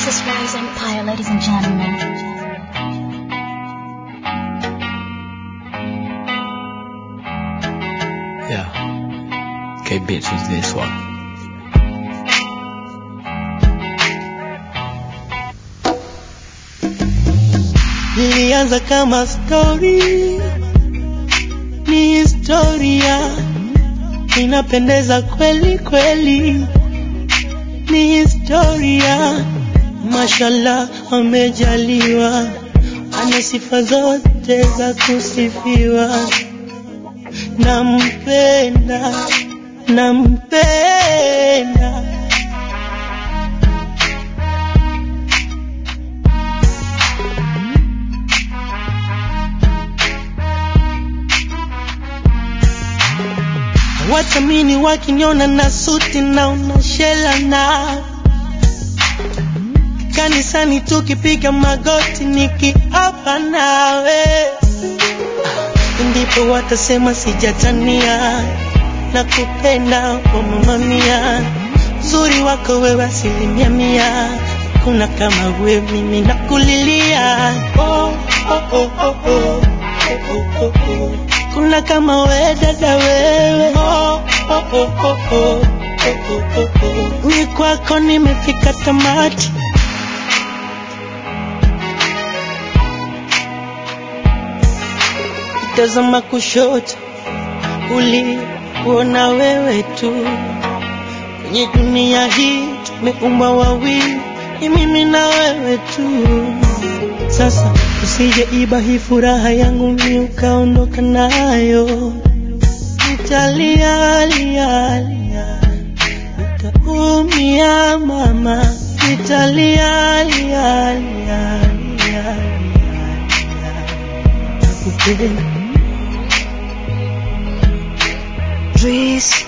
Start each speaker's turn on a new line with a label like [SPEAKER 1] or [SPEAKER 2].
[SPEAKER 1] Princess Rise Empire, ladies and gentlemen.
[SPEAKER 2] Yeah. K Bits was this one.
[SPEAKER 3] Lilianza kama story, ni historia, inapendeza kweli kweli, ni historia. Mashallah, amejaliwa, ana sifa zote za kusifiwa. Nampenda, nampenda Watamini wakiniona na suti na unashela na kanisani tukipiga magoti nikiapa nawe, ndipo watasema sijatania na kupenda oh mama mia, uzuri wako wewe asilimia mia, kuna kama wewe mimi nakulilia oh, oh, oh, oh, oh. Oh, oh, oh. Kuna kama we dada wewe oh, oh, oh, oh, oh. Oh, oh, oh, oh. Ni kwako nimefika tamati tazama kushoto uliona wewe tu kwenye dunia hii tumeumbwa wawili ni mimi na wewe tu sasa usije iba hii furaha yangu mi ukaondoka nayo nitalia lia lia nitaumia mama nitalia lia lia lia nakupenda
[SPEAKER 1] Breeze.